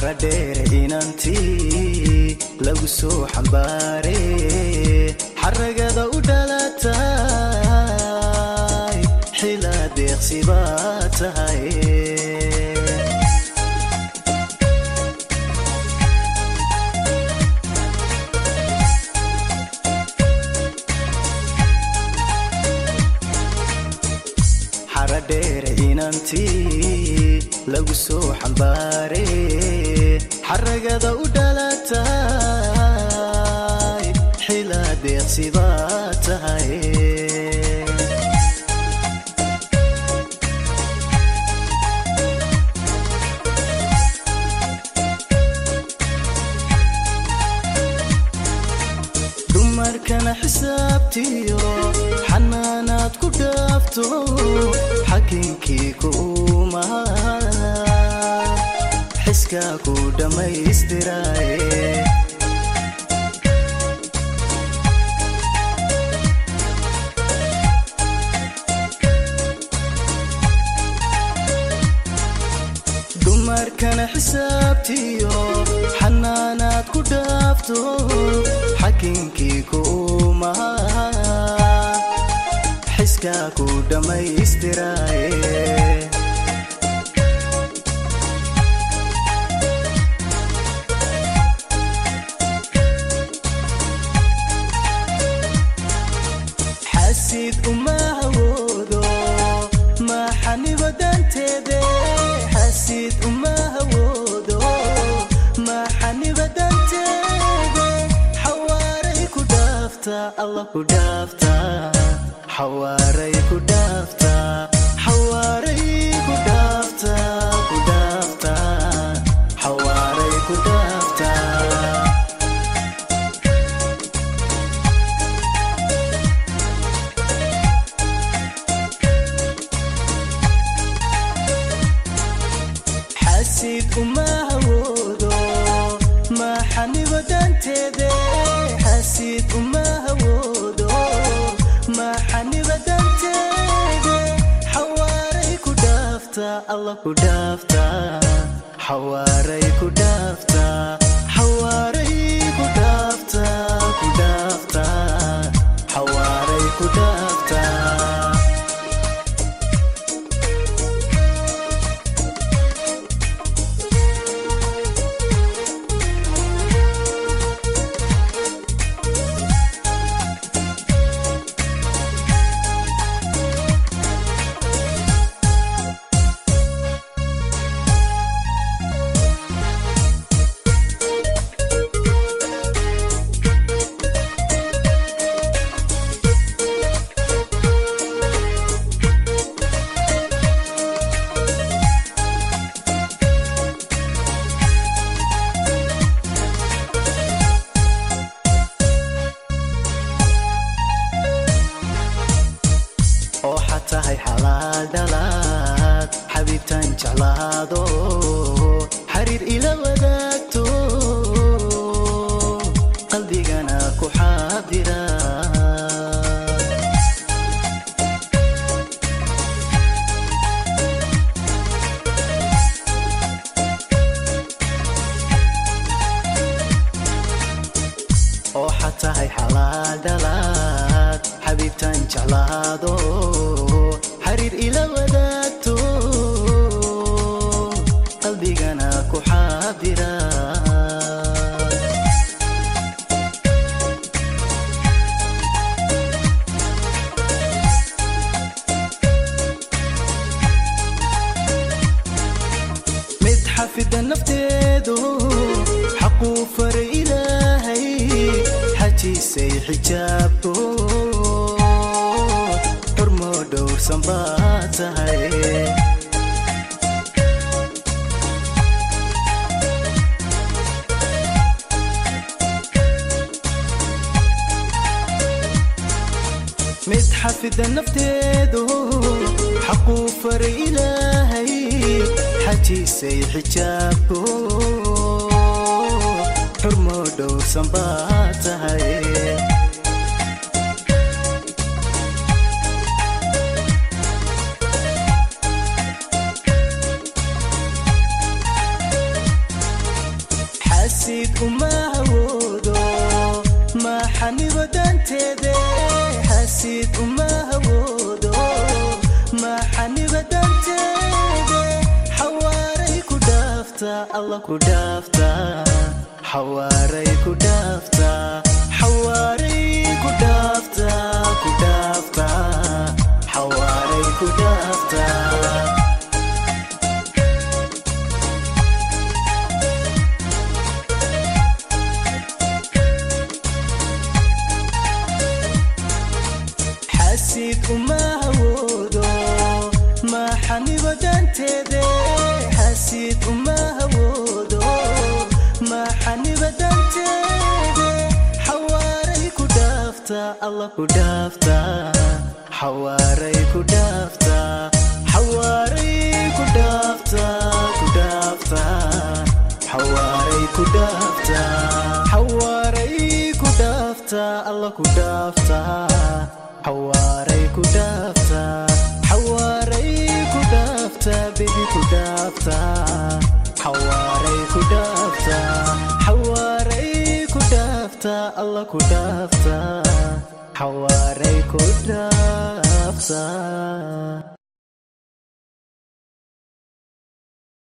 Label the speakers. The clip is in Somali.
Speaker 1: xaradheere inantii lagu soo xambaare xaragada u dhalatay xilaa deeqsi baa tahay xaradheere inantii lagu soo xambaare xaragada u dhalatay xilaa deeqsi baa tahay dumarkana xisaabtiyo xanaanaad ku dhaafto xakinkii kuumaha xiskaa ku dhammaystiraaye dumarkana xisaabtiyo xanaanaad ku dhaafto xakinkii kuumaha xiskaa ku dhammaystiraaye xasid uma hawoodo maxaniba danteede xasid uma hawoodo maxaniba danteede xawaaray ku dhaafta allah ku dhaafta xawaaray ku dhaafta xawaaray ku dhaafta ku dhaafta xawaaray ku dhaafta xasid uma hawoodo maxaniba danteede xasid uma hawoodo maxaniba danteede xawaaray ku dhaafta allah ku dhaafta xawaaray ku dhaafta xawaaray ku dhaafta ku dhaafta xawaaray ku dhaafta oo xatahay xalaal dhalaad xabiibtaan jeclaado xariir ila wadaagto qalbigana ku xaadira oo xatahay xalaal dhalaad xabiibtaan jeclaado xariir ila wadaagto qalbigana ku xaadira mid xafida nafteedu xaquu faray ilaahay xajiisay xijaabto xurmo dhowrsan baa tahay mid xafida nafteedu xaquu faray ilaahay xajiisay xijaabto xurmo dhowrsan baa tahay dhaaftaa alla ku dhaaftaa xawaaray ku dhaaftaa xawaaray ku dhaaftaa ku dhaaftaa xawaaray ku dhaaftaa xasiid uma hawoodo maxaniba danteede xasiid uma hawoodo maxaniba danteede xawaaray ku dhaaftaa alla ku dhaaftaa xawaaray ku dhaaftaa xawaaray ku dhaaftaa ku dhaaftaa xawaaray ku dhaaftaa xawaaray ku dhaaftaa alla ku dhaaftaa xawaaray ku dhaaftaa xawaaray ku dhaaftaa bebi ku dhaaftaa xawaaray ku dhaaftaa xawaaray ku dhaaftaa alla ku dhaaftaa xawaaray ku dhaaftaa